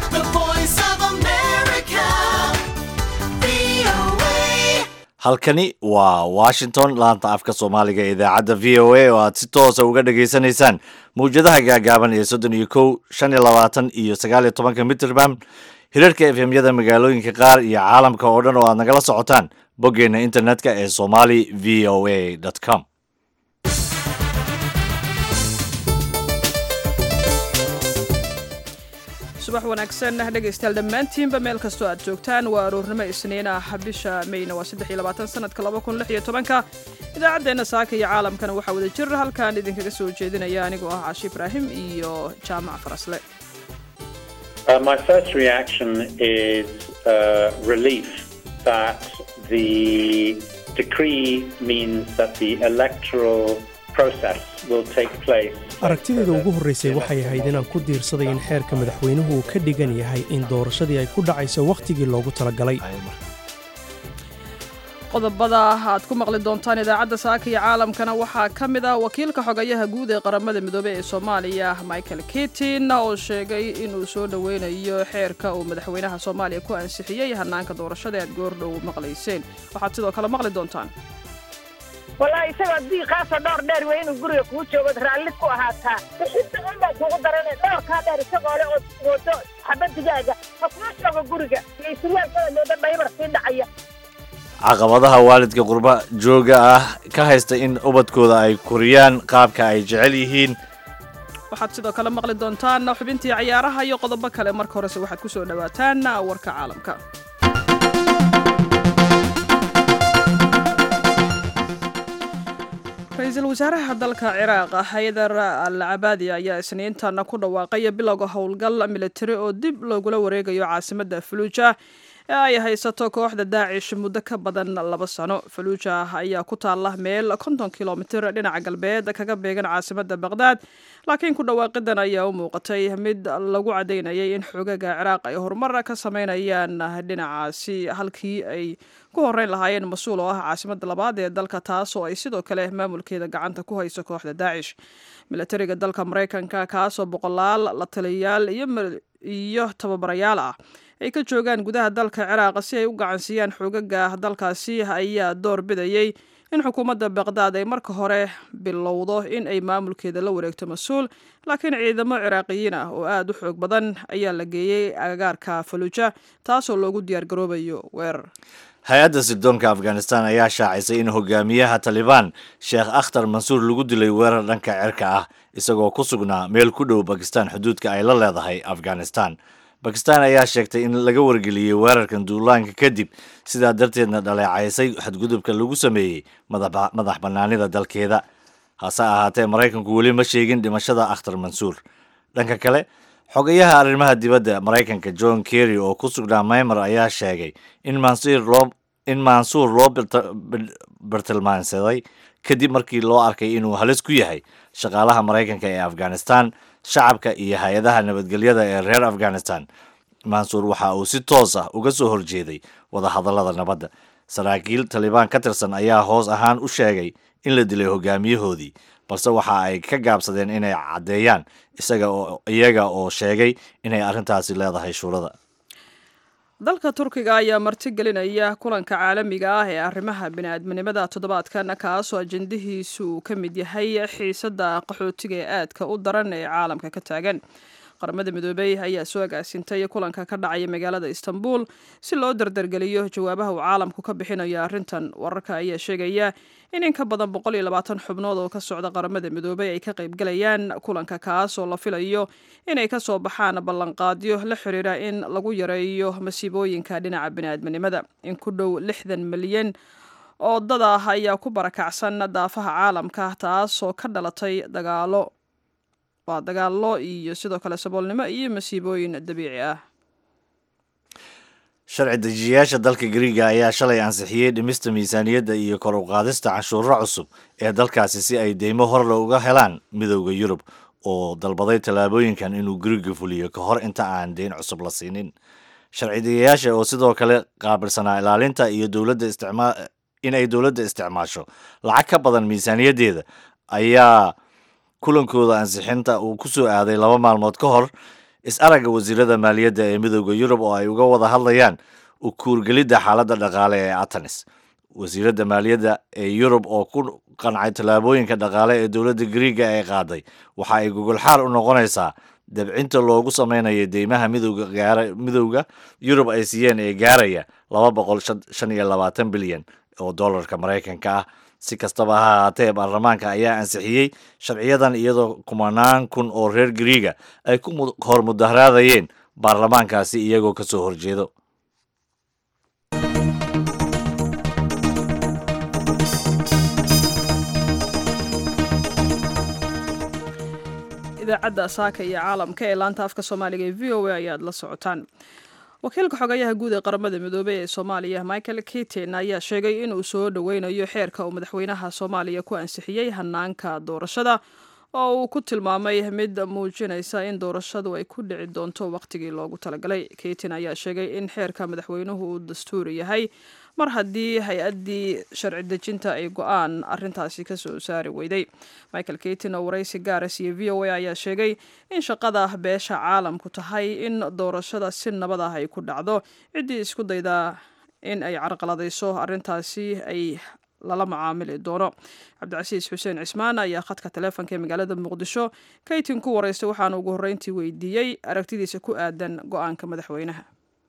The voice of America. VOA. halkani waa washington laanta afka soomaaliga ee idaacadda v o a oo aad si toosa uga dhagaysanaysaan mawjadaha gaagaaban ee soddon iyo kow shan iyo labaatan iyo sagaal iyo tobanka mitrbam hirarka efemyada magaalooyinka qaar iyo caalamka oo dhan oo aad nagala socotaan boggeena internetka ee somali v o a com subax wanaagsan dhegaystayaal dhammaantiinba meel kastoo aad joogtaan waa aroornimo isniin ah bisha mayna waa saddex iyo labaatan sanadka laba kun lix iyo tobanka idaacaddeenna saaka iyo caalamkana waxaa wada jir halkaan idinkaga soo jeedinaya anigoo ah caashi ibraahim iyo jaamac farasle Uh, my first reaction is uh, relief that the decree means that the electoral process will take place. aragtideeda ugu horraysay waxay ahayd inaan ku diirsaday in xeerka madaxweynuhu uu ka dhigan yahay in doorashadii ay ku dhacayso wakhtigii loogu talagalay qodobada aad ku maqli doontaan idaacadda saaka iyo caalamkana waxaa ka mid ah wakiilka xogayaha guud ee qaramada midoobey ee soomaaliya michael kitin oo sheegay inuu soo dhoweynayo xeerka uu madaxweynaha soomaaliya ku ansixiyey hanaanka doorashada aad goordhow maqlayseen waxaad sidoo kale maqli doontaan wallaahi isagoo diiqaasoo dhowr dheer wey inuu guriga kuu joogood raalli ku ahaataa bixinta unbaa kugu darane dhowrkaa dheer isagoo le ood moodo xabadigaaga ha kuu joogo guriga iyo surwaalkada moodo dhaybar sii dhacaya caqabadaha waalidka qurba jooga ah ka haysta in ubadkooda ay koriyaan qaabka ay jecel yihiin waxaad sidoo kale maqli doontaan xubintii cayaaraha iyo qodobo kale marka horese waxaad ku soo dhowaataan warka caalamka ra-iisul wasaaraha dalka ciraaq haydar al cabaadi ayaa isniintan ku dhawaaqay bilowga howlgal militari oo dib loogula wareegayo caasimadda faluuja ee ay haysato kooxda daacish muddo ka badan laba sano faluuja ayaa ku taalla meel konton kilomitir dhinaca galbeed kaga beegan caasimadda baqhdaad laakiin ku dhawaaqidan ayaa u muuqatay mid lagu cadaynayay in xoogaga ciraaq ay horumar ka sameynayaan dhinacaasi halkii ay ku horeyn lahaayeen mas-uul oo ah caasimadda labaad ee dalka taas oo ay sidoo kale maamulkeeda gacanta ku hayso kooxda daacish milatariga dalka maraykanka kaasoo boqolaal la taliyayaal iyo tababarayaal ah ay ka joogaan gudaha dalka ciraaq si ay u gacansiiyaan xoogaga dalkaasi ayaa door bidayay in xukuumadda baqdaad ay marka hore bilowdo in ay maamulkeeda la wareegto mas-uul laakiin ciidamo ciraaqiyiin ah oo aada u xoog badan ayaa la geeyey agagaarka faluuja taasoo loogu diyaargaroobayo weerar hay-adda sirdoonka afghanistan ayaa shaacisay in hogaamiyaha talibaan sheekh akhtar mansuur lagu dilay weerar dhanka cirka ah isagoo ku sugnaa meel ku dhow bakistan xuduudka ay la leedahay afghanistan bakistan ayaa sheegtay in laga wargeliyey weerarkan duulaanka kadib sidaa darteedna dhaleecaysay xadgudubka lagu sameeyey madax bannaanida dalkeeda hase ahaatee maraykanku weli ma sheegin dhimashada akhtar mansuur dhanka kale xogayaha arrimaha dibadda maraykanka john kerry oo ku sugnaa maymar ayaa sheegay in in mansuur loo bartilmaansaday kadib markii loo arkay inuu halis ku yahay shaqaalaha maraykanka ee afghanistan shacabka iyo hay-adaha nabadgelyada ee reer afghanistan mansuur waxa uu si toos ah uga soo horjeeday wadahadallada nabadda saraakiil talibaan ka tirsan ayaa hoos ahaan u sheegay in la dilay hogaamiyahoodii balse waxa ay ka gaabsadeen inay caddeeyaan isaga oo iyaga oo sheegay inay arrintaasi leedahay shuurada dalka turkiga ayaa martigelinaya kulanka caalamiga ah ee arrimaha bini-aadminimada toddobaadkan kaasoo ajendihiisu uu ka mid yahay xiisadda qaxootiga ee aadka u daran ee caalamka ka taagan qaramada midoobey ayaa soo agaasintay kulanka ka dhacaya magaalada istanbul si loo dardargeliyo jawaabaha uu caalamku ka bixinayo arrintan wararka ayaa sheegaya in in ka badan boqol iyo labaatan xubnood oo ka socda qaramada midoobey ay ka qaybgalayaan kulanka kaas oo la filayo inay ka soo baxaan ballanqaadyo la xiriira in lagu yareeyo masiibooyinka dhinaca bini'aadminimada in ku dhow lixdan milyan oo dad ah ayaa ku barakacsan daafaha caalamka taasoo ka dhalatay dagaalo waa dagaallo iyo sidoo kale saboolnimo iyo masiibooyin dabiici ah sharci dejiyayaasha dalka gariiga ayaa shalay ansixiyey dhimista miisaaniyadda iyo kor u qaadista canshuuro cusub ee dalkaasi si ay deymo horle uga helaan midowda yurub oo dalbaday tallaabooyinkan inuu gariiga fuliyo ka hor inta aan deyn cusub la siinin sharci dejiyayaasha oo sidoo kale qaabilsanaa ilaalinta iyo dowladda isticmaa in ay dowladda isticmaasho lacag ka badan miisaaniyaddeeda ayaa kulankooda ansixinta uu ku soo aaday laba maalmood ka hor is-aragga wasiirada maaliyadda ee midooda yurub oo ay uga wada hadlayaan u kuurgelidda xaaladda dhaqaale ee atanis wasiiradda maaliyadda ee yurub oo ku qancay tallaabooyinka dhaqaale ee dowladda griiga ay qaaday waxa ay gogolxaar u noqonaysaa dabcinta loogu samaynayo deymaha midowga gaara midowda yurub ay siiyeen ee gaaraya laba boqol shan iyo labaatan bilyan oo dollarka maraykanka ah si kastaba ha ahaatee baarlamaanka ayaa ansixiyey sharciyadan iyadoo kumanaan kun oo reer griiga ay ku hor mudaharaadayeen baarlamaankaasi iyagoo ka soo horjeedo idaacadda saaka iyo caalamka ee laanta afka soomaaliga ee v o a ayaad la socotaan wakiilka xogayaha guud ee qaramada midoobey ee soomaaliya michael kitin ayaa sheegay inuu soo dhoweynayo xeerka uu madaxweynaha soomaaliya ku ansixiyey hanaanka doorashada oo uu ku tilmaamay mid muujinaysa in doorashadu ay ku dhici doonto wakhtigii loogu talagalay kitin ayaa sheegay in xeerka madaxweynuhu uu dastuuri yahay mar haddii hay-addii sharci dejinta ay go-aan arintaasi kasoo saari weyday michael kitin oo waraysi gaara siiye v o a ayaa sheegay in shaqada beesha caalamku tahay in doorashada si nabad ah ay ku dhacdo ciddii isku daydaa in ay carqaladayso arintaasi ay lala macaamili doono cabdicasiis xuseen cismaan ayaa khadka taleefonka ee magaalada muqdisho kaytin ku waraystay waxaana ugu horreyntii weydiiyey aragtidiisa ku aadan go-aanka madaxweynaha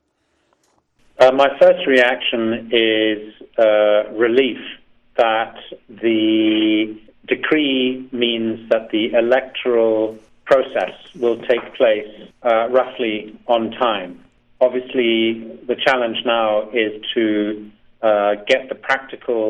Uh, my first reaction is uh, relief that the decree means that the electoral process will take place uh, roughly on time. Obviously, the challenge now is to get the practical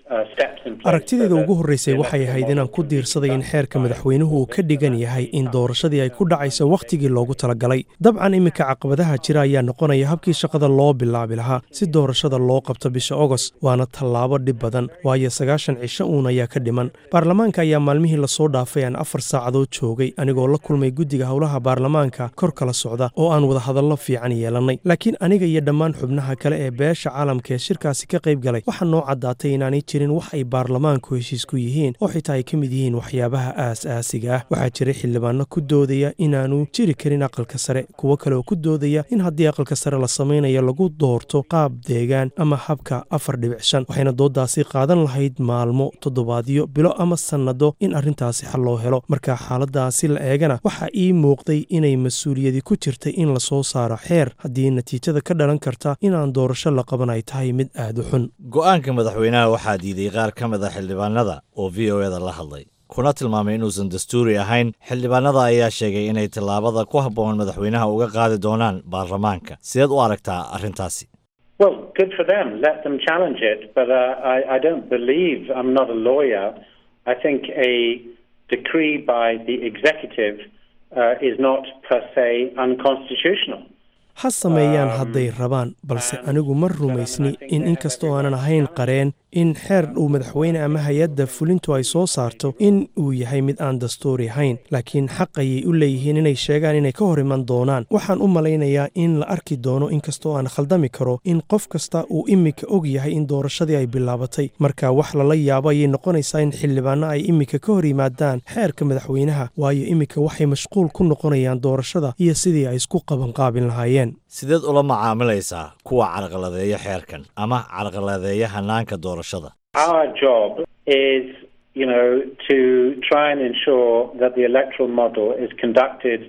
aragtideeda ugu horreysay waxay ahayd inaan ku diirsaday in xeerka madaxweynuhu uu ka dhigan yahay in doorashadii ay ku dhacayso wakhtigii loogu talagalay dabcan iminka caqabadaha jira ayaa noqonaya habkii shaqada loo bilaabi lahaa si doorashada loo qabto bisha ogost waana tallaabo dhib badan waayo sagaashan cisho uun ayaa ka dhiman baarlamaanka ayaa maalmihii lasoo dhaafay aan afar saacadood joogay anigoo la kulmay guddiga howlaha baarlamaanka kor kala socda oo aan wadahadallo fiican yeelannay laakiin aniga iyo dhammaan xubnaha kale ee beesha caalamka ee shirkaasi ka qayb galay waxaa noo caddaatay inaanay jirin wax ay baarlamaanku heshiis ku yihiin oo xitaa ay ka mid yihiin waxyaabaha aas-aasiga ah waxaa jiray xildhibaano ku doodaya inaanu jiri karin aqalka sare kuwo kale oo ku doodaya in haddii aqalka sare la samaynayo lagu doorto qaab deegaan ama habka afar dhibic shan waxayna dooddaasi qaadan lahayd maalmo toddobaadyo bilo ama sannado in arrintaasi xal loo helo marka xaaladaasi la eegana waxaa ii muuqday inay mas-uuliyadi ku jirtay in la soo saaro xeer haddii natiijada ka dhalan karta inaan doorasho la qaban ay tahay mid aad u xun go-aanka madaxweynaha waxaa diiday qaar ka mid a xildhibaanada oo v o eda la hadlay kuna tilmaamay inuusan dastuuri ahayn xildhibaanada ayaa sheegay inay tallaabada ku habboon madaxweynaha uga qaadi doonaan baarlamaanka sideed u aragtaa arrintaasi Well, good for them. Let them challenge it. But uh, I, I don't believe, I'm not a lawyer. I think a decree by the executive uh, is not per se unconstitutional. ha sameeyaan hadday rabaan balse anigu ma rumaysni in inkastoo aanan ahayn qareen in xeer uu madaxweyne ama hay-adda fulintu ay soo saarto in uu yahay mid aan dastuuri ahayn laakiin xaq ayay u leeyihiin inay sheegaan inay ka hor iman doonaan waxaan u malaynayaa in la arki doono inkastoo aan khaldami karo in qof kasta uu iminka og yahay in doorashadii ay bilaabatay marka wax lala yaabo ayay noqonaysaa in xildhibaano ay iminka ka hor yimaadaan xeerka madaxweynaha waayo iminka waxay mashquul ku noqonayaan doorashada iyo sidii ay isku qabanqaabin lahaayeen sideed ula macaamilaysaa kuwa carqaladeeya xeerkan ama carqaladeeya hanaanka doorashada Our job is, you know, to try and ensure that the electoral model is conducted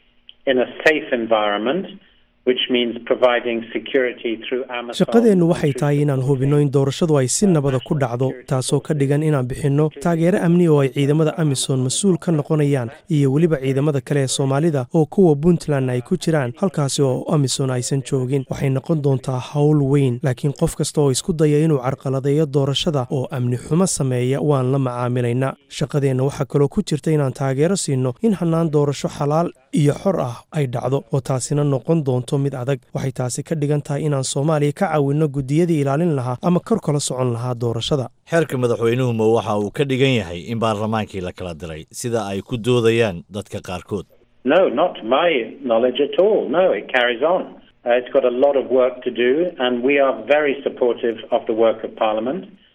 in a safe environment, which means providing security through Amazon. shaqadeennu waxay tahay inaan hubinno in doorashadu ay si nabada ku dhacdo taasoo ka dhigan inaan bixinno taageero amni oo ay ciidamada amisom mas-uul ka noqonayaan iyo weliba ciidamada kale ee soomaalida oo kuwa puntland ay ku jiraan halkaasi oo amisom aysan joogin waxay noqon doontaa howl weyn laakiin qof kasta oo isku daya inuu carqaladeeyo doorashada oo amni xumo sameeya waan la macaamilaynaa shaqadeenna waxaa kaloo ku jirta inaan taageero siinno in hannaan doorasho xalaal iyo xor ah ay dhacdo oo taasina noqon doonto mid adag waxay taasi ka dhigan tahay inaan soomaaliya ka caawinno guddiyadii ilaalin lahaa ama kor kala socon lahaa doorashada xeerka madaxweynuhu ma waxa uu ka dhigan yahay in baarlamaankii la kala diray sida ay ku doodayaan dadka qaarkood No, not to my knowledge at all. No, it carries on. Uh, it's got a lot of work to do, and we are very supportive of the work of Parliament.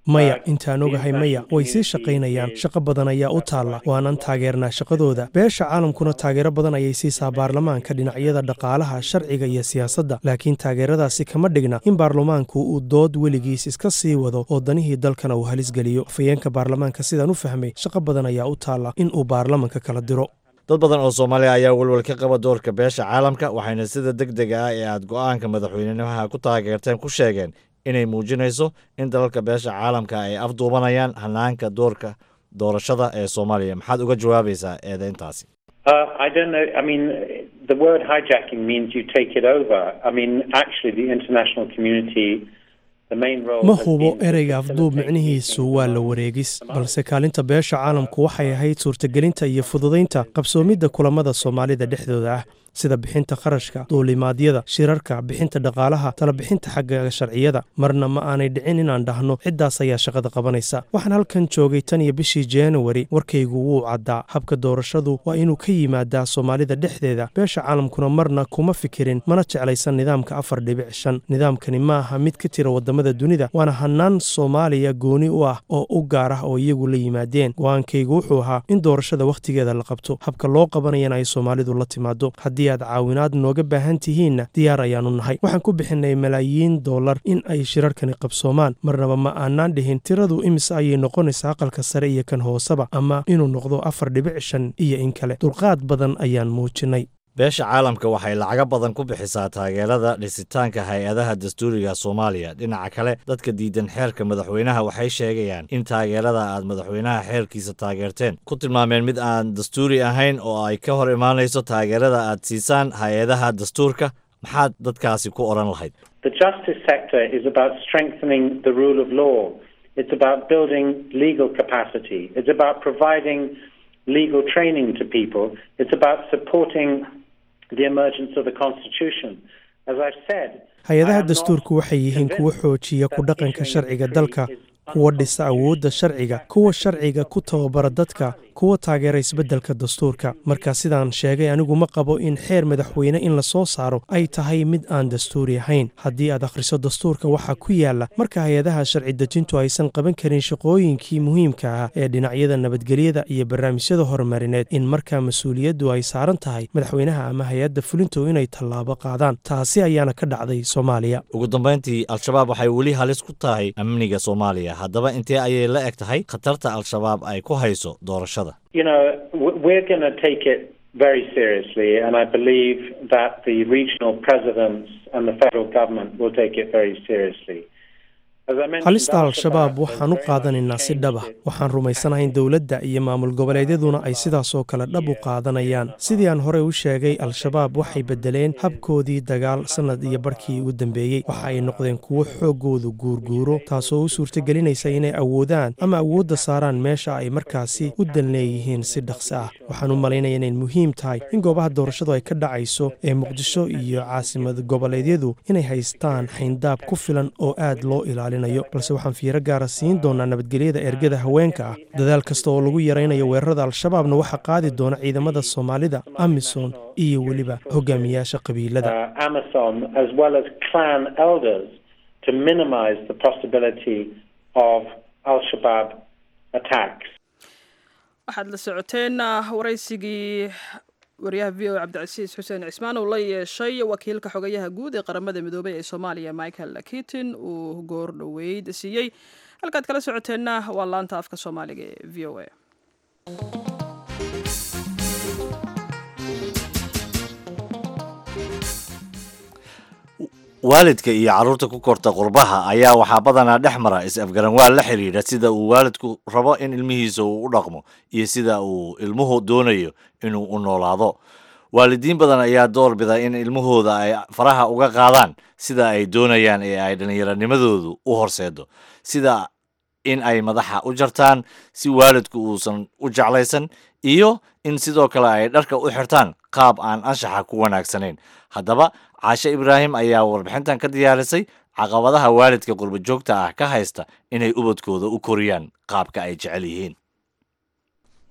maya intaan ogahay maya way sii shaqaynayaan shaqo badan ayaa u taalla waanan taageernaa shaqadooda beesha caalamkuna taageero badan ayay siisaa baarlamaanka dhinacyada dhaqaalaha sharciga iyo siyaasadda laakiin taageeradaasi kama dhigna in baarlamaanku uu dood weligiis iska sii wado oo danihii dalkana uu halis geliyo afhayeenka baarlamaanka sidaan u fahmay shaqo badan ayaa u taalla in uu baarlamanka kala diro dad badan oo soomaaliya ayaa welwel ka qaba doorka beesha caalamka waxayna sida deg dega ah ee aad go'aanka madaxweynenimaha ku taageerteen ku sheegeen inay muujinayso in dalalka beesha caalamka ay afduubanayaan hanaanka doorka doorashada ee soomaaliya maxaad uga jawaabaysaa eedeyntaasi Uh, I don't know. I mean, the word hijacking means you take it over. I mean, actually, the international community, the main role. ma has hubo been to ereyga afduub facilitate micnihiisu meetings waa la among wareegis balse kaalinta beesha caalamku waxay ahayd suurtagelinta iyo fududaynta qabsoomidda kulamada soomaalida dhexdooda ah sida bixinta kharashka duulimaadyada shirarka bixinta dhaqaalaha talabixinta xagga sharciyada marna ma aanay dhicin inaan dhahno ciddaas ayaa shaqada qabanaysa waxaan halkan joogay tan iyo bishii januari warkaygu wuu caddaa habka doorashadu waa inuu ka yimaadaa soomaalida dhexdeeda beesha caalamkuna marna kuma fikirin mana jeclaysan nidaamka afar dhibic shan nidaamkani ma aha mid ka tira wadamada dunida waana hanaan soomaaliya gooni u ah oo u gaar ah oo iyagu la yimaadeen go-aankaygu wuxuu ahaa in doorashada wakhtigeeda la qabto habka loo qabanayana ay soomaalidu la timaado haddii aad caawinaad nooga baahan tihiinna diyaar ayaanu nahay waxaan ku bixinay malaayiin dollar in ay shirarkani qabsoomaan marnaba ma aanaan dhihin tiradu imise ayay noqonaysaa aqalka sare iyo kan hooseba ama inuu noqdo afar dhibic shan iyo in kale dulqaad badan ayaan muujinay beesha caalamka waxay lacago badan ku bixisaa taageerada dhisitaanka hay-adaha dastuuriga soomaaliya dhinaca kale dadka diidan xeerka madaxweynaha waxay sheegayaan in taageerada aad madaxweynaha xeerkiisa taageerteen ku tilmaameen mid aan dastuuri ahayn oo ay ka hor imaanayso taageerada aad siisaan hay-adaha dastuurka maxaad dadkaasi ku odhan lahayd The justice sector is about strengthening the rule of law. It's about building legal capacity. It's about providing legal training to people. It's about supporting the emergence of the Constitution. As I've said, I hay-adaha am not dastuurku waxay yihiin kuwa convinced xoojiya ku that dhaqanka issuing sharciga a dalka decree is kuwa dhisa awoodda sharciga kuwa sharciga ku tababara dadka kuwa taageera isbeddelka dastuurka marka sidaan sheegay anigu ma qabo in xeer madaxweyne in la soo saaro ay tahay mid aan dastuuri ahayn haddii aad akhriso dastuurka waxaa ku yaala marka hay-adaha sharci dejintu aysan qaban karin shaqooyinkii muhiimka ah ee dhinacyada nabadgelyada iyo barnaamijyada horumarineed in markaa mas-uuliyaddu ay saaran tahay madaxweynaha ama hay-adda fulintu inay tallaabo qaadaan taasi ayaana ka dhacday soomaaliya ugu dambayntii al-shabaab waxay weli halis ku tahay amniga soomaaliya haddaba intee ayay la eg tahay khatarta al-shabaab ay ku hayso doorashada You know, w- we're going to take it very seriously, and I believe that the regional presidents and the federal government will take it very seriously. As I mentioned, halista al-shabaab has waxaan u very much qaadanaynaa si dhab ah changed its waxaan rumaysanahay in dowladda iyo maamul goboleedyaduna ay sidaas oo kale dhab u qaadanayaan sidii aan horey u sheegay al-shabaab waxay beddeleen habkoodii dagaal sannad iyo barhkii ugu dambeeyey waxa ay noqdeen kuwo xooggoodu guurguuro taasoo u suurtagelinaysa inay awoodaan ama awoodda saaraan meesha ay markaasi u dan leeyihiin si dhaqsi ah waxaan u malaynaya inay muhiim tahay in goobaha doorashadu ay ka dhacayso ee muqdisho iyo caasimad goboleedyadu inay haystaan xayndaab ku filan oo aad loo ilaalinayo balse waxaan fiiro gaara siin doonaa nabadgelyada ergada haweenka ah dadaal kasta oo lagu yaraynayo weerarada al-shabaabna waxaa qaadi doona ciidamada soomaalida amisom iyo weliba hogaamiyaasha qabiilada uh, Amazon as well as clan elders to minimize the possibility of Al Shabaab attacks. waxaad la socoteen ah, waraysigii wariyaha v o cabdicasiis xuseen cismaan uu la yeeshay wakiilka xogayaha guud ee qaramada midoobay ee soomaaliya michael kitin uu goor dhoweyd siiyey halkaad kala socoteenna waa laanta afka soomaaliga ee v o a waalidka iyo carruurta ku korta qurbaha ayaa waxaa badanaa dhex mara is-afgaranwaal la xidhiidha sida uu waalidku rabo in ilmihiisa uu u dhaqmo iyo sida uu ilmuhu doonayo inuu u noolaado waalidiin badan ayaa door bida in ilmahooda ay faraha uga qaadaan sida ay doonayaan ee ay dhallinyaranimadoodu u horseedo sida in ay madaxa u jartaan si waalidku uusan u jeclaysan iyo in sidoo kale ay dharka u xirtaan qaab aan anshaxa ku wanaagsanayn haddaba caashe ibraahim ayaa warbixintan ka diyaarisay caqabadaha waalidka qurba joogta ah ka haysta inay ubadkooda u koriyaan qaabka ay jecel yihiin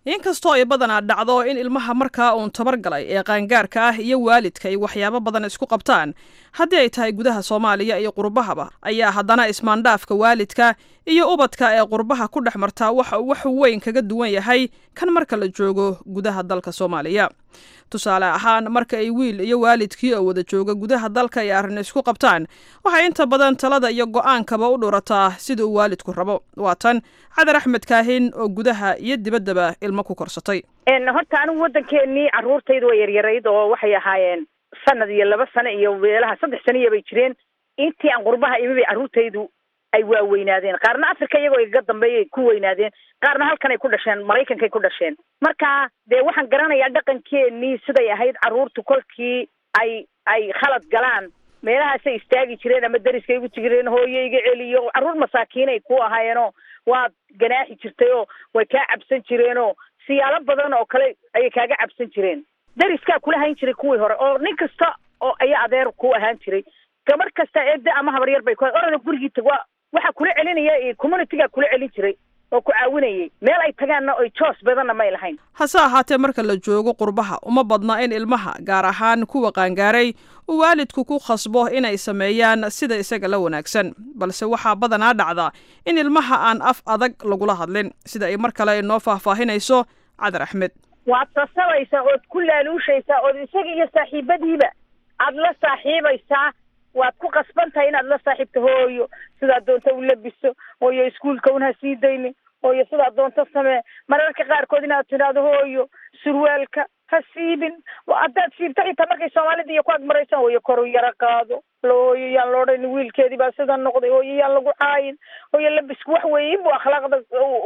inkastoo ay badanaa dhacdo in ilmaha markaa uun tabar galay ee qaangaarka ah iyo waalidka ay waxyaabo badan isku qabtaan haddii ay tahay gudaha soomaaliya iyo qurbahaba ayaa haddana ismaandhaafka waalidka iyo ubadka ee qurbaha ku dhex martaa waxa uu wax weyn kaga duwan yahay kan marka la joogo gudaha dalka soomaaliya tusaale ahaan marka ay wiil iyo waalidkii oo wada jooga gudaha dalka ay arrin isku qabtaan waxay inta badan talada iyo go-aankaba u dhurataa sida uu waalidku rabo waa tan cadar axmed kaahin oo gudaha iyo dibaddaba ilmo ku korsatay horta anigu waddankeenii carruurtaydu way yaryarayd oo waxay ahaayeen sanad iyo laba sano iyo meelaha saddex saniya bay jireen intii aan qurbaha imi bay carruurtaydu ay waaweynaadeen qaarna africa iyagoo igaga dambeeyay ku weynaadeen qaarna halkan ay ku dhasheen maraykankay ku dhasheen marka dee waxaan garanayaa dhaqankeenii siday ahayd carruurtu kolkii ay ay khalad galaan meelahaasay istaagi jireen ama dariskay ugu jireen hooyo iga celiyo carruur masaakiinay ku ahaayeenoo waad ganaaxi jirtay oo way kaa cabsan jireenoo siyaalo badan oo kale ayay kaaga cabsan jireen dariskaa kula hayn jiray kuwii hore oo nin kasta oo ayaa adeer ku ahaan jiray gabar kasta eede ama habaryar bay ku orana gurigii tag waa waxaa kula celinaya communitygaa kula celin jiray oo ku caawinayay meel ay tagaanna oy joos badanna may lahayn hase ahaatee marka la joogo qurbaha uma badna in ilmaha gaar ahaan kuwa qaangaaray uu waalidku ku khasbo inay sameeyaan sida isaga la wanaagsan balse waxaa badanaa dhacda in ilmaha aan af adag lagula hadlin sida ay mar kale inoo faahfaahinayso cadar axmed waad sasabaysaa ood ku laaluushaysaa ood isaga iyo saaxiibadiiba aad la saaxiibaysaa waad ku qasban tahay inaad la saaxiibto hooyo sidaad doonto u labiso hooyo iskuulka un ha sii daynin hooyo sidaad doonto samee mararka qaarkood inaad tidhaahdo hooyo surwaalka ha siibin haddaad siibto xitaa markay soomaalida iyo ku agmaraysaan hooyo koru yaro qaado lo hooyo yaan la odhanin wiilkeedii baa sidan noqday hooyo yaan lagu caayin hooyo labisku wax weeye inbuu akhlaaqda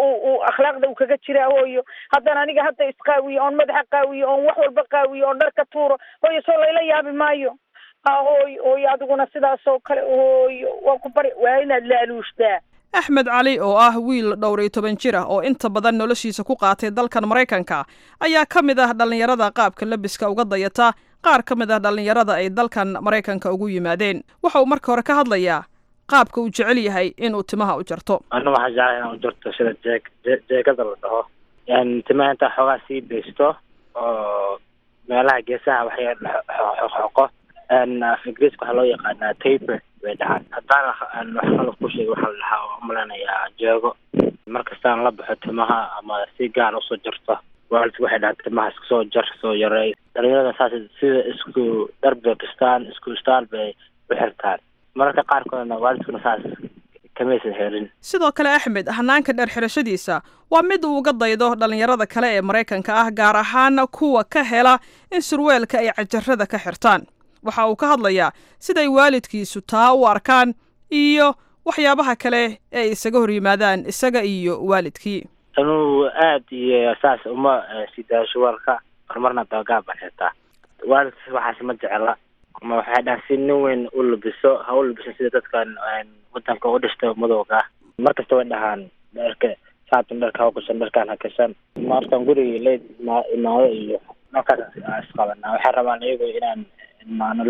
u akhlaaqda uu kaga jiraa hooyo haddana aniga hadda isqaawiyo oon madaxa qaawiyo oon wax walba qaawiyo oon dharka tuuro hooyo soo layla yaabi maayo ha hooyo hooyo adiguna sidaas oo kale hooyo waan ku bari waa inaad laaluushtaa axmed cali oo ah wiil dhowr iyo toban jir ah oo inta badan noloshiisa ku qaatay dalkan maraykanka ayaa ka mid ah dhallinyarada qaabka labiska uga dayata qaar ka mid ah dhallinyarada ay dalkan maraykanka ugu yimaadeen waxa uu marka hore ka hadlayaa qaabka uu jecel yahay inuu timaha u jarto ana waxaa jeclay inaan u jarto sida jeeg jeegada la dhaho timaha intaa xoogaa sii deysto oo meelaha geesaha waxay xoqo af ingiriiska waxaa loo yaqaanaa taper bay dhahaan haddaan wax qalad ku sheega waxaa la dhahaa oo umaleynayaa jeego markastaan la baxo timaha ama si gaar usoo jarto waalidku waxay dhahaan timaha iska soo jar soo yareey dhalinyarada saas sida isku dhar bay kistaan isku staal bay u xirtaan mararka qaarkoodna waalidkuna saas kamaysan helin sidoo kale axmed hanaanka dheer xirashadiisa waa mid uu uga daydo dhallinyarada kale ee maraykanka ah gaar ahaan kuwa ka hela in surweelka ay cajarada ka xirtaan waxa uu ka hadlayaa siday waalidkiisu taa u arkaan iyo waxyaabaha kale ee ay isaga hor yimaadaan isaga iyo waalidkii anuu aad iyo saas uma sidaa shuwaalka horumarna doogaa baan xirtaa waalidkiis waxaas ma jecla ma waxay dhahan si nin weyn u labiso ha u labiso sida dadkan wadanka u dhishta madowga ah markasta way dhahaan dharka saatan dharka ha gashan dharkaan ha gashan markaan guriga leyd imaado iyo markaas isqabanaa waxay rabaan iyagu inaan imaano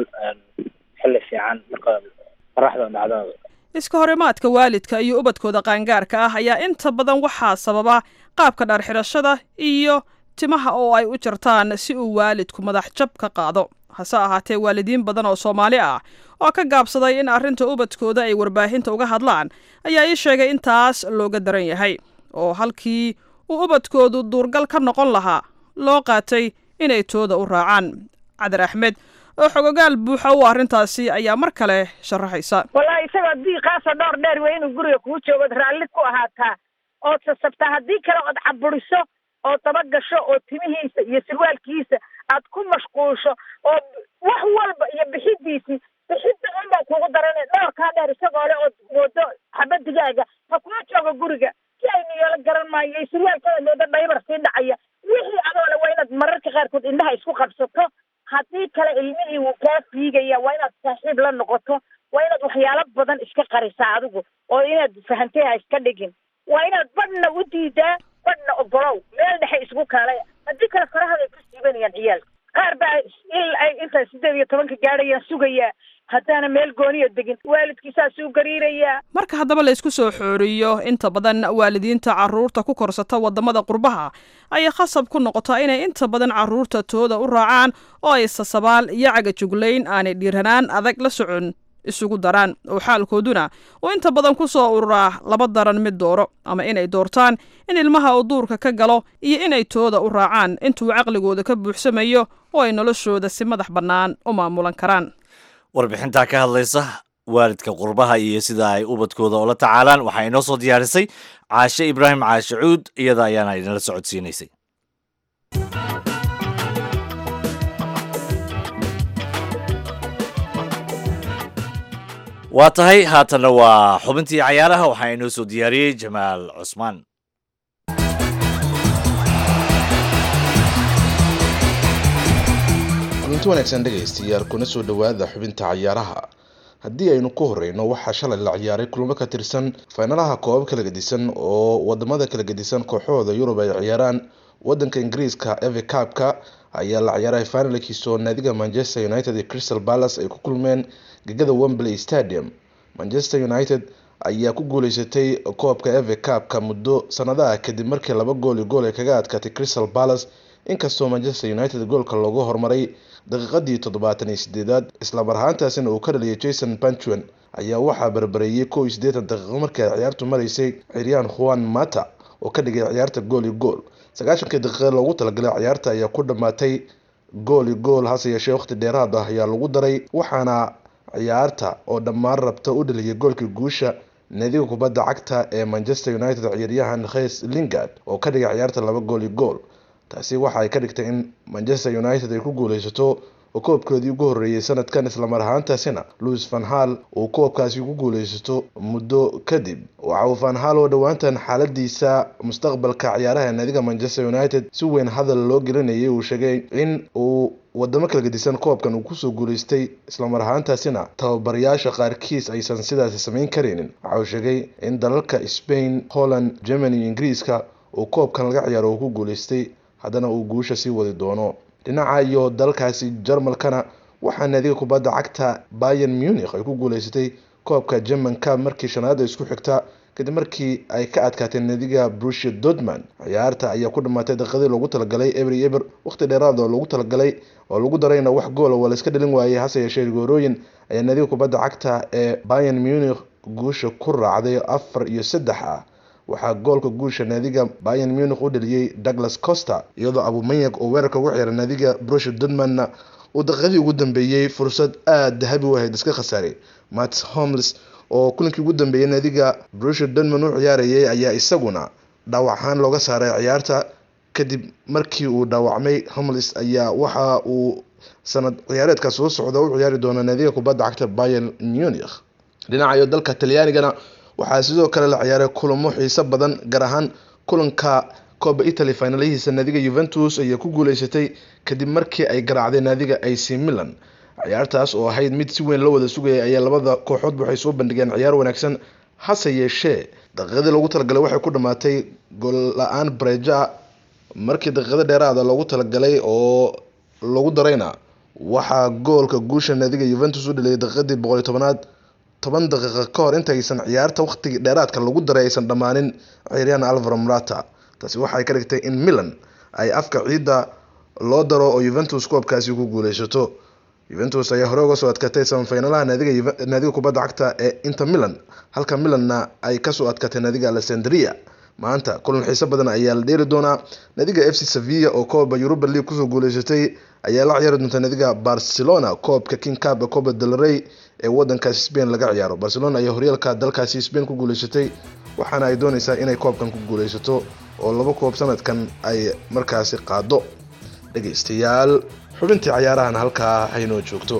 xilli fiican marka qoraxda dhacdo iska horimaadka waalidka iyo ubadkooda qaangaarka ah ayaa inta badan waxaa sababa qaabka dhar xidhashada iyo timaha oo ay u jartaan si uu waalidku madax jab ka qaado hase ahaatee waalidiin badan oo soomaali ah oo ka gaabsaday in arrinta ubadkooda ay warbaahinta uga hadlaan ayaa ii sheegay in taas looga daran yahay oo halkii uu ubadkoodu duurgal ka noqon lahaa loo qaatay inay tooda u raacaan cadar axmed oo xogogaal buuxa u arrintaasi ayaa mar kale sharaxaysa wallahi isagoo diiqaasoo dhowr dheer wey inuu guriga kuu joogood raalli ku ahaataa ood sasabtaa haddii kale ood caburiso oo dabagasho oo timihiisa iyo sirwaalkiisa aad ku mashquulsho oo wax walba iyo bixidiisii bixidda unbaa kuugu darane dhowrkaa dheer isagoo le ood moodo xabadigaaga ha kuma joogo guriga si ay niyoola garan maayo iyo sirwaalkada moodo dhaybar sii dhacaya wixii adoo le waa inaad mararka qaarkood indhaha isku qabsato haddii kale ilmihii wuu kaa fiigaya waa inaad saaxiib la noqoto waa inaad waxyaalo badan iska qarisaa adigu oo inaad fahantay ha iska dhigin waa inaad badhna u diidaa badhna ogolow meel dhexe isku kaalaya haddii kale farahaday ku siibanayaan ciyaalka qaar baa il ay intaa sideed iyo tobanka gaadhayaan sugayaa haddaana meel gooniya degin waalidkiisaasuu gariirayaa marka haddaba la isku soo xooriyo inta badan waalidiinta carruurta ku korsata waddamada qurbaha ayay khasab ku noqotaa inay inta badan carruurta tooda u raacaan oo ay sasabaal iyo cagajuglayn aanay dhiiranaan adag la socon isugu daraan oo xaalkooduna uu inta badan ku soo ururaa laba daran mid dooro ama inay doortaan in ilmaha uu duurka ka galo iyo inay tooda u raacaan intuu caqligooda ka buuxsamayo oo ay noloshooda si madax bannaan u maamulan karaan warbixintaa ka hadlaysa waalidka qurbaha iyo sida ay ubadkooda ula tacaalaan waxaa inoo soo diyaarisay caashe ibraahim caashe cuud iyada ayaana idinla socodsiinaysay waa tahay haatanna waa xubintii cayaaraha waxaa inoo soo diyaariyey jamaal cusmaan kulanti wanaagsan dhegaystayaal kuna soo dhowaada xubinta cayaaraha haddii aynu ku horeyno waxaa shalay la ciyaaray kulamo ka tirsan faynalaha koobab kala gedisan oo wadamada kala gedisan kooxahooda yurub ay ciyaaraan wadanka ingiriiska eve cabka ayaa la ciyaaray finalkiisoo naadiga manchester united iyo crystal palace ay ku kulmeen gegada wembley stadium manchester united ayaa ku guuleysatay koobka eve cabka muddo sanadaha kadib markii laba gool iyo gool ay kaga adkaatay crystal palace inkastoo manchester united goolka loogu horumaray daqiiqadii toddobaatan iyo sideedaad islamar ahaantaasina uu ka dhaliyay jason pantuan ayaa waxaa barbareeyay kow iyo siddeetan daqiiqo markii ay ciyaartu maraysay ciryaan juan mata oo ka dhigay ciyaarta gool iyo gool sagaashankii daqiiqe loogu talagalay ciyaarta ayaa ku dhammaatay gool iyo gool hase yeeshee waqti dheeraad ah ayaa lagu daray waxaana ciyaarta oo dhammaan rabta u dhaliyay goolkii guusha naadiga kubadda cagta ee manchester united ciyaaryahan khes lingard oo ka dhigay ciyaarta laba gool iyo gool taasi waxa ay ka dhigtay in manchester united ay ku guuleysato oo koobkoodii ugu horreeyay sanadkan islamar ahaantaasina louis van hall uu koobkaasi ku guuleysato muddo kadib waxa uu van hall oo dhowaantan xaaladiisa mustaqbalka ciyaaraha naadiga manchester united si weyn hadal loo gelinayay uu sheegay in uu wadamo kala gedisan koobkan uu kusoo guuleystay islamar ahaantaasina tababarayaasha qaarkiis aysan sidaasi samayn karaynin waxa uu sheegay in dalalka spain holland germany iyo ingiriiska uu koobkan laga ciyaaro uu ku guuleystay haddana uu guusha sii wadi doono dhinaca iyo dalkaasi jarmalkana waxaa naadiga kubadda cagta bayan munich ay ku guuleysatay koobka german cab markii shanaada isku xigta kadib markii ay ka adkaatay naadiga brusia dortmund ciyaarta ayaa ku dhamaatay daqiiqadii loogu talagalay ebery eber waqti dheeraad oo loogu talagalay oo lagu darayna wax goola waa la iska dhalin waayey hase yeeshee goorooyin ayaa naadiga kubadda cagta ee bayan munich guusha ku raacday afar iyo saddex ah waxaa goolka guusha naadiga bayan munich u dhaliyey douglas coster iyadoo abumanyak oo weerarka ugu ciyaara naadiga brusha dortmundna uu daqiiqadii ugu dambeeyey fursad aada dahabi u ahayd iska khasaaray mats homles oo kulankii ugu dambeeyay naadiga brusha dortmund u ciyaarayay ayaa isaguna dhaawac ahaan looga saaray ciyaarta kadib markii uu dhaawacmay homles ayaa waxa uu sanad ciyaareedka soo socda u ciyaari doona naadiga kubadda cagta bayan munich dhinaca iyo dalka talyaanigana waxaa sidoo kale la ciyaaray kulamo xiiso badan gaar ahaan kulanka kooba italy finalihiisa naadiga juventus ayaa ku guuleysatay kadib markii ay garaacday naadiga ac milan ciyaartaas oo ahayd mid si weyn loo wada sugayay ayaa labada kooxoodba waxay soo bandhigeen ciyaar wanaagsan hase yeeshee daqiiqadii loogu talagalay waxay ku dhamaatay gool la-aan breja markii daqiiqada dheeraada loogu talagalay oo lagu darayna waxaa goolka guusha naadiga juventus u dhaliyay daqiiqadii boqol iyo tobanaad toban daqiiqa ka hor intaysan ciyaarta waqtigii dheeraadka lagu daray aysan dhammaanin ciyaaryahan alvaro morata taasi waxay ka dhigtay in milan ay afka ciidda loo daro oo juventus koobkaasi ku guuleysato juventus ayaa hore uga soo adkatay samafinalaha naadiga naadiga kubadda cagta ee inter milan halka milanna ay kasoo adkatay naadiga alessandria maanta kulan xiiso badan ayaa la dheeli doonaa naadiga f c sevilla oo kooba europa league kusoo guuleysatay ayaa la ciyaari doonta naadiga barcelona koobka king cab ee coba del rey ee wadankaasi spain laga ciyaaro barcelona ayaa horyaalka dalkaasi spain ku guuleysatay waxaana ay dooneysaa inay koobkan ku guuleysato oo laba koob sanadkan ay markaasi qaado dhegeystayaal xubintii cayaarahan halkaa haynoo joogto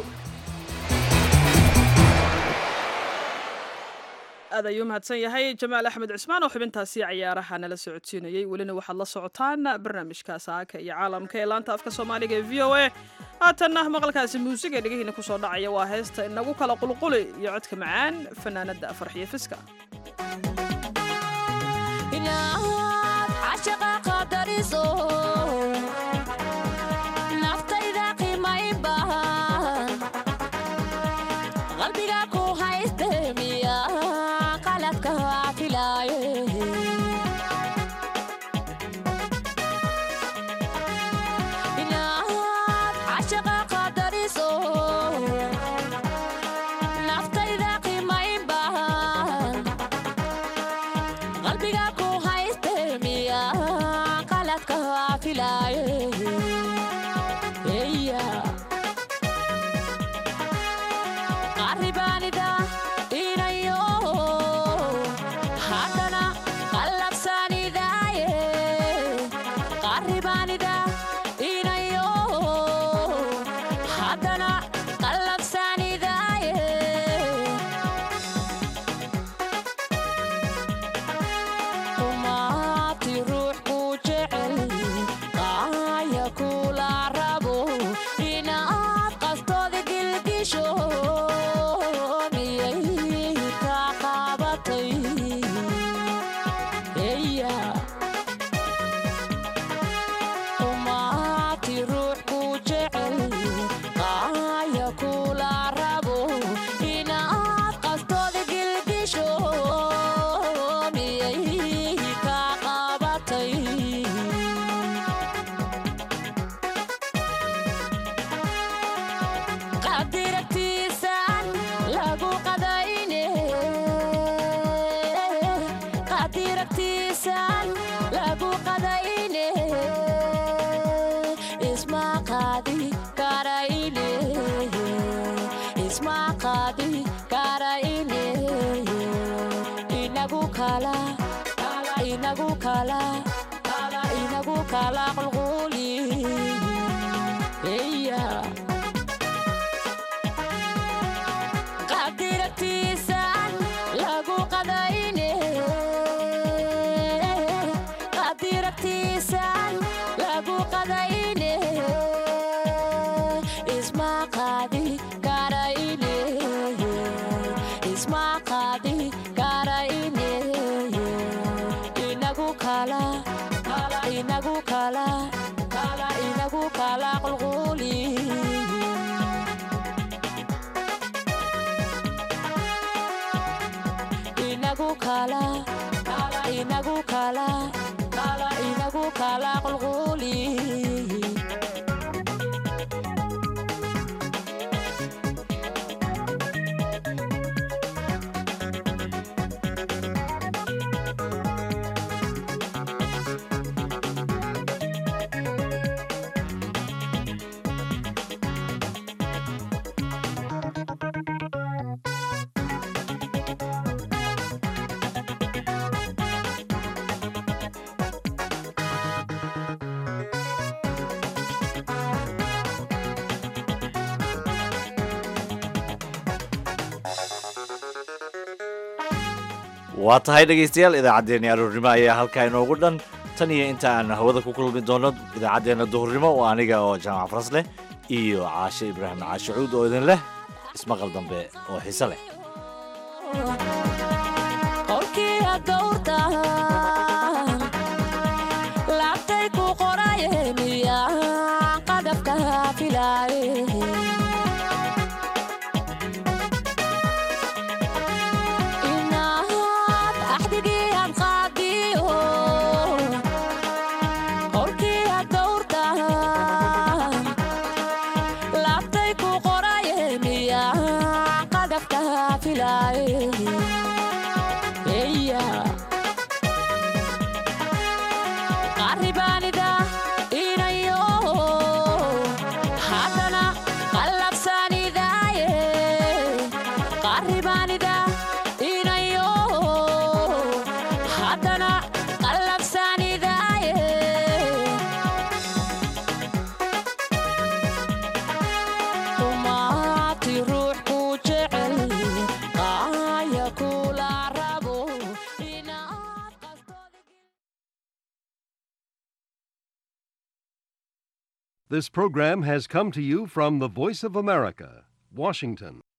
aad ayuu mahadsan yahay jamaal axmed cismaan oo xubintaasi cayaaraha nala socodsiinayey welina waxaad la socotaan barnaamijka saaka iyo caalamka ee laanta afka soomaaliga ee v o a haatanna maqalkaasi muusiga ee dhegihiina kusoo dhacaya waa heesta inagu kala qulquli iyo codka macaan fanaanada farxiyo fiska qalbiga ku hayste miya qaladka filaaye inaad cashaqa qadariso naftayda qiimayn bahan qalbiga ku hayste miya qaladka filaaye eya qaribaanida inayo haddana qallabsanidaaye qaribaanida inayo haddana qallabsanidaaye umaati ruux ku jecel qaaya kula rabo inaad qastooda gilgisho miyay ka qabatay eya umaati ruux ku jecel qaaya kula rabo inaad qastooda gilgisho miyay ka qabatay qadiragtiisaan lagu qadayne qadiragtiisaan lagu qadayne isma qaadi karayne isma qaadi karayne inagu kala inagu kala inagu kala qulquli yeah. qadiragtiisaan lagu qadayne qadiragtiisaan lagu qadayne isma qaadi karayne isma qaadi karayne inagu kala inagu kala inagu kala qulquli inagu kala inagu kala inagu kala qulquli waa tahay dhegaystayaal idaacaddeenni aroornimo ayaa halkaa inoogu dhan tan iyo inta aan hawada ku kulmi doono idaacaddeenna duhurnimo oo aniga oo jaamac faras leh iyo caashe ibraahim caashacuud oo idin leh ismaqal dambe oo xiise leh qolkii adowrtaan laabtay ku qoraye miya qadafka filaaye inaad axdigii aan qaadiyo qolkii adowrtaan laabtay ku qoraye miya qadafka filaaye eya qaribaanida inayo haddana qallabsanidaaye qaribaanida inayo haddana qallabsanidaaye umaati ruux ku jecel qaaya kula rabo inaad qastooda This program has come to you from the Voice of America, Washington.